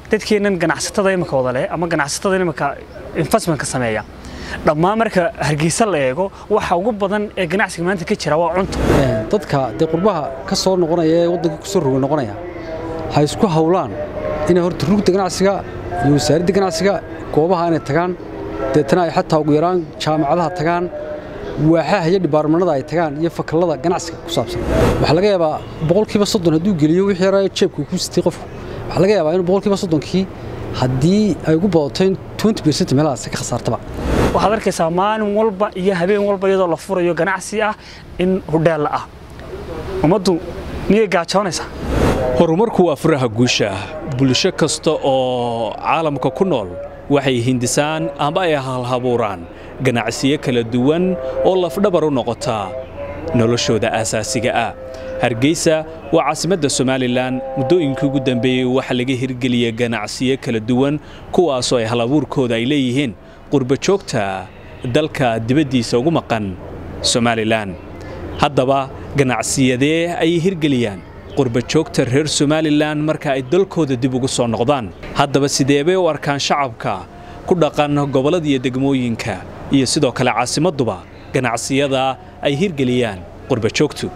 dadkeennan ganacsatada imika wada leh ama ganacsatada imika investmentka sameeya dhammaan marka hargeysa la eego waxa ugu badan ee ganacsiga maanta ka jira waa cunto dadka dee qurbaha ka soo noqonaya ee waddanka kusoo roga noqonaya ha isku hawlaan inay horta rugta ganacsiga iyo wasaaradda ganacsiga goobaha inay tagaan deetana ay xataa ugu yaraan jaamacadaha tagaan waaxaha iyo dhibaarmanada ay tagaan iyo fakallada ganacsiga ku saabsan waxaa laga yaabaa boqolkiiba soddon hadduu geliyo wixii yaraa jeebka ku sitay qofku waxaa laga yaabaa inuu boqolkiiba soddonkii haddii ay ugu badato in twenty percent meelahaas ka khasaartaba waxaad arkaysaa maalin walba iyo habeen walba iyadoo la furayo ganacsi ah in hudheella ah ummaddu miyay gaajoonaysaa horumarku waa furaha guusha bulsho kasta oo caalamka ku nool waxay hindisaan amba ay halhabuuraan ganacsiyo kala duwan oo lafdhabar u noqota noloshooda aasaasiga ah hargeysa waa caasimadda somalilan muddooyinkii ugu dambeeyey waxaa laga hirgeliya ganacsiyo kala duwan kuwaasoo ay halabuurkooda ay leeyihiin qurbajoogta dalka dibaddiisa ugu maqan somalilan haddaba ganacsiyadee ayay hirgeliyaan qurbajoogta reer somalilan marka ay dalkooda dib ugu soo noqdaan haddaba sideebay u arkaan shacabka ku dhaqan gobollada iyo degmooyinka iyo sidoo kale caasimadduba ganacsiyada ay hirgeliyaan qurbajoogtu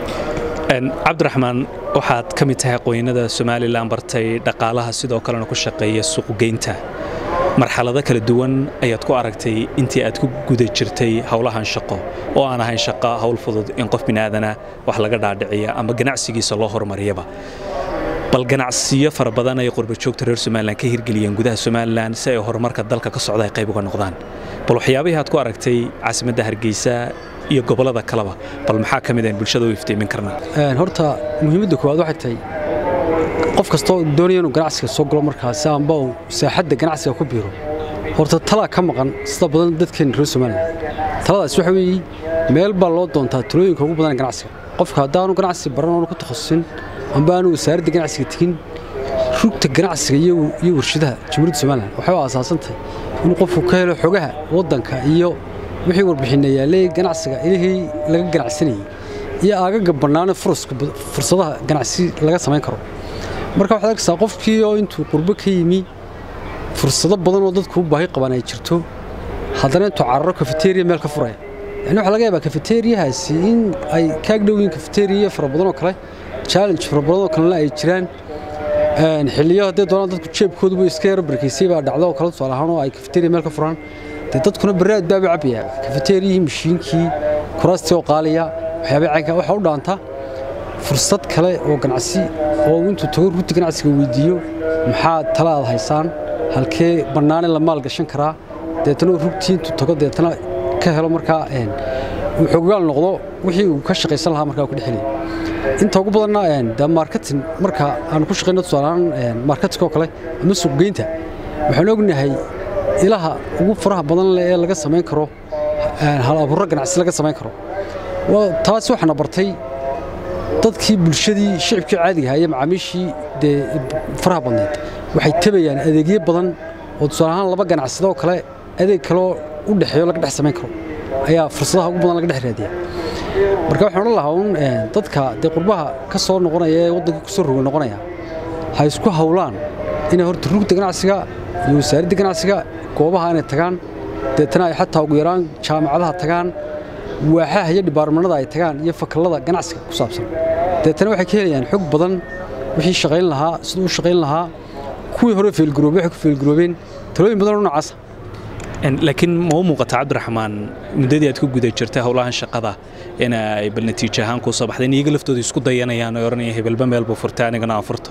cabdiraxmaan waxaad ka mid tahay aqoonyanada somalilan bartay dhaqaalaha sidoo kalena ku shaqeeya suuqgeynta marxalado kala duwan ayaad ku aragtay intii aad ku guda jirtay howlahan shaqo oo aan ahayn shaqo howl fudud in qof biniaadana wax laga dhaadhiciya ama ganacsigiisa loo horumariyaba bal ganacsiyo fara badan ay qurbajoogta reer somalilan ka hirgeliyeen gudaha somalilan si ay horumarka dalka ka socda ay qayb uga noqdaan bal waxyaabihii aad ku aragtay caasimadda hargeysa iyo gobollada kaleba bal maxaa ka mid ayn bulshada u iftiimin karnaa horta muhiimadda koowaad waxay tahay qof kastoo doonaya inuu ganacsiga soo galo markaasi amba uu saaxadda ganacsiga ku biiro horta talaa ka maqan sida badan dadkeena reer somalilan taladaas waxa weeye meel baa loo doontaa talooyinka ugu badan ganacsiga qofka haddaanu ganacsi baran oonu ku takhasusin amba aanu wasaaradda ganacsiga tegin rugta ganacsiga iyo warshadaha jamhuuriyadda somalilan waxay u aasaasantahay inuu qofku ka helo xogaha waddanka iyo wixii warbixinna yaallee ganacsiga ilihii laga ganacsanayey iyo aagaga bannaane fursadaha ganacsi laga samayn karo marka waxaad arkaysaa qofkii oo intuu qurbo ka yimi fursado badan oo dadku u baahi qabaan ay jirto haddana intuu cararo kafeteriya meel ka furaya yani waxaa laga yaabaa kafeteriyahaasi in ay kaag dhowiin kafeteriya fara badan oo kale challenge fara badan oo kalena ay jiraan xilliyo haddee doonaan dadku jeebkooduba iska yaro barkaysay baa dhacdo oo kale tusaale ahaan oo ay kafeteriya meel ka furaan dee dadkuna baraad baaba cabaya kafeteriyihii mashiinkii kuraastii oo qaaliya waxyaabay caynka waxaa u dhaanta fursad kale oo ganacsi oo intuu tago rugta ganacsiga weydiiyo maxaa tala aad haysaan halkee bannaane la maal gashan karaa deetana rugtii intuu tago deetana ka helo markaa uu xoggaal noqdo wixii uu ka shaqaysan lahaa markaa ku dhexelaya inta ugu badanna dee marketing marka aanu ku shaqayno tusaalehaan marketing oo kale ama suuqgeynta waxaan ognahay ilaha ugu faraha badan leh ee laga samayn karo hal abuurro ganacsi laga samayn karo taas waxaana bartay dadkii bulshadii shicibkii caadiga ahaa iyo macaamiishii dee faraha badneed waxay tabayaan adeegyo badan oo tusaale ahaan laba ganacsado oo kale adeeg kaleoo u dhexeeyo laga dhex samayn karo ayaa fursadaha ugu badan laga dhex raadiya marka waxaan odhan lahaa uun dadka dee qurbaha ka soo noqonaya ee waddanka kusoo roga noqonaya ha isku hawlaan inay horta rugta ganacsiga iyo wasaaradda ganacsiga goobaha inay tagaan deetana ay xataa ugu yaraan jaamacadaha tagaan waaxaha iyo dhibaarmanada ay tagaan iyo fakallada ganacsiga ku saabsan deetana waxay ka helayaan xog badan wixii shaqayn lahaa siduu u shaqayn lahaa kuwii hore feelgaroobay waxay ku feelgaroobeen talooyin badan oo noocaasa laakiin ma u muuqata cabdiraxmaan muddadii aad ku guda jirtay howlahan shaqada in ay bal natiijo ahaan kuu soo baxday in iyaga laftooda isku dayanayaan oo oranaya hebelba meel buu furtay anigana aan furto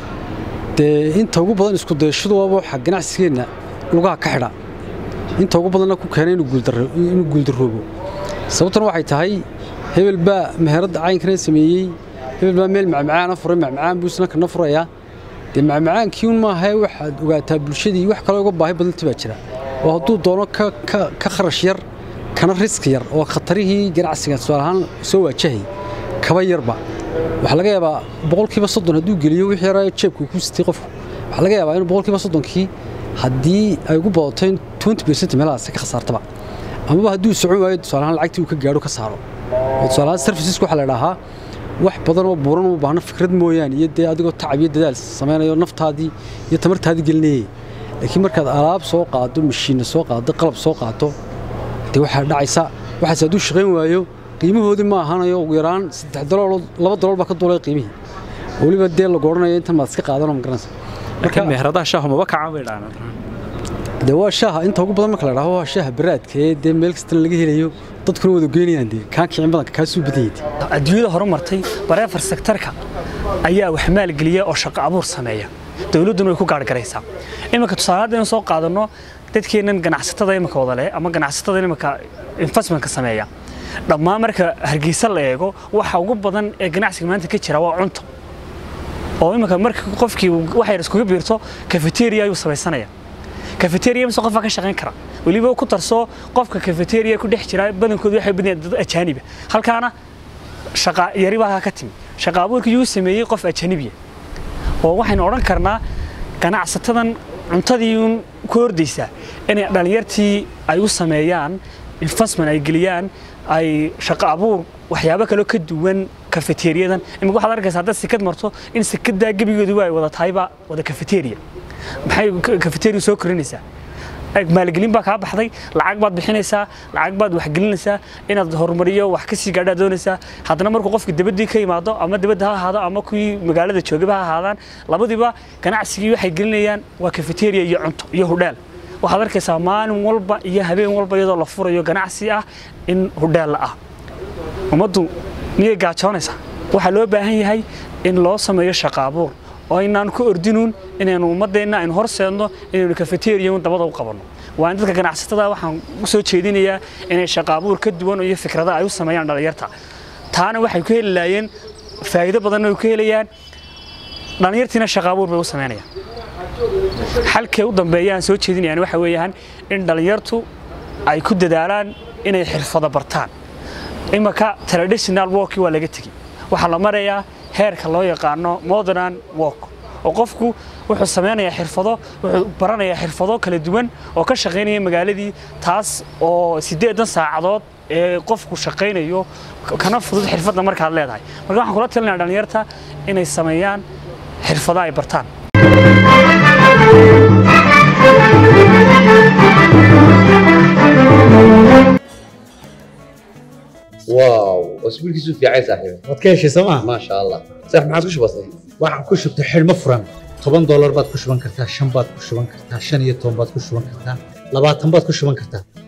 dee inta ugu badan isku dayashadu waaba waxa ganacsigeenna lugaha ka xidha inta ugu badanna ku keenay inuu guuldarroobo sababtuna waxay tahay hebel baa meheradda caynkana sameeyey hebel baa meel macmacaana furay macmacaan buu isna kana furayaa dee macmacaankii un maahae waxaad ogaataa bulshadii wax kale uga baahi badanta baa jira oo hadduu doono ka kharash yar kana riski yar oo khatarihii ganacsiga tusaale ahaan soo waajahay kaba yarba waxaa laga yaabaa boqolkiiba soddon hadduu geliyo wixii yaraa jeebka ku sitay qofku waxaa laga yaabaa inuu boqolkiiba soddonkii haddii ay ugu badato in twenty percent meelahaas ka khasaartaba amaba hadduu socon waayo tusaale ahaan lacagtii uu ka gaadho ka saaro oo tusaale ahaan serviceska waxaa la idhaahaa wax badan oo buuran u baahna fikrad mooyaane iyo dee adigoo tacab iyo dadaal samaynayo naftaadii iyo tamartaadii gelinayay laakiin markaad alaab soo qaado mashiinna soo qaado qalab soo qaato dee waxaa dhacaysa waxaas hadduu shaqayn waayo qiimahoodii ma ahanayo ugu yaraan saddex dalool laba dalool baa ka duulay qiimihii weliba dee lagu odhanayo intan maad iska qaadanoo ma garanaysa marka meheradaha shaahu maba kacaan bay dhaanaan dee waa shaaha inta ugu badan marka la dhaho waa shaaha baraadka ee dee meel kastana laga helayo dadkuna wada geynayaan dee kaa kicin badanka kaa suu badan yahay adduunyada horumartay bareefar sektarka ayaa wax maalgeliya oo shaqo abuur sameeya dowladduna way ku gaargaraysaa iminka tusaale haddaynu soo qaadanno dadkeennan ganacsatada imika wada leh ama ganacsatada imika investmentka sameeya dhammaan marka hargeysa la eego waxa ugu badan ee ganacsiga maanta ka jira waa cunto oo imika marka qofkii waxay iskuga biirto cafeteria ayuu samaysanaya cafeteria mise qofka ka shaqayn kara weliba ku tarso qofka cafeteria ku dhex jira badankoodu waxay badiyaan dad ajaaniba halkaana shaqa yari baa ka timi shaqa abuurka yuu sameeyey qof ajanibiya oo waxaynu odhan karnaa ganacsatadan cuntadii uun ku hordaysaa inay dhalinyartii ay u sameeyaan investment ay geliyaan ay shaqo abuur waxyaabo kaloo ka duwan kafeteriyadan imika waxaad arkaysaa haddaad sikad marto in sikadaa gebigooduba ay wada tahayba wada kafeteriya maxay kafeteriya soo korinaysaa maalgelin baa kaa baxday lacag baad bixinaysaa lacag baad waxgelinaysaa inaad horumariyo wax ka sii gaadhaa doonaysaa haddana markuu qofka dibadii ka yimaado ama dibadda ha ahaado ama kuwii magaalada joogaba ha ahaadaan labadiiba ganacsigii waxay gelinayaan waa kafeteriya iyo cunto iyo hudheel waxaad arkaysaa maalin walba iyo habeen walba iyadoo la furayo ganacsi ah in hudheel la ah ummaddu miyay gaajoonaysaa waxaa loo baahan yahay in loo sameeyo shaqo abuur oo inaan ku ordinuun inaynu ummadeenna aynu horseedno inaynu kafeteriyan dabada u qabanno waa in dadka ganacsatada waxaan u soo jeedinayaa inay shaqo abuur ka duwan iyo fikrada ay u sameeyaan dhalinyarta taana waxay ku heli laayeen faa'iido badanna ay ku helayaan dhalinyartiina shaqo abuur bay u sameynayaan xalkee u dambeeya aan soo jeedinayaan waxa weeyaan in dhalinyartu ay ku dadaalaan inay xirfado bartaan imaka traditional worki waa laga tegi waxaa la marayaa heerka loo yaqaano modern work oo qofku wuxuu sameynayaa xirfado wuxuu baranayaa xirfado kala duwan oo ka shaqaynaya magaaladii taas oo siddeedan saacadood ee qofku shaqaynayo kana fudud xirfadda markaad leedahay marka waxaan kula talinayaa dhalinyarta inay sameeyaan xirfado ay bartaan واو اسبوعك في عين صاحبي waad ka heshay sooma ما شاء الله صح ما عادش بسيط waxaan ku shubtay xidhmo furan toban doolar baad ku shuban kartaa shan baad ku shuban kartaa shan iyo toban baad ku shuban kartaa labaatan baad ku shuban kartaa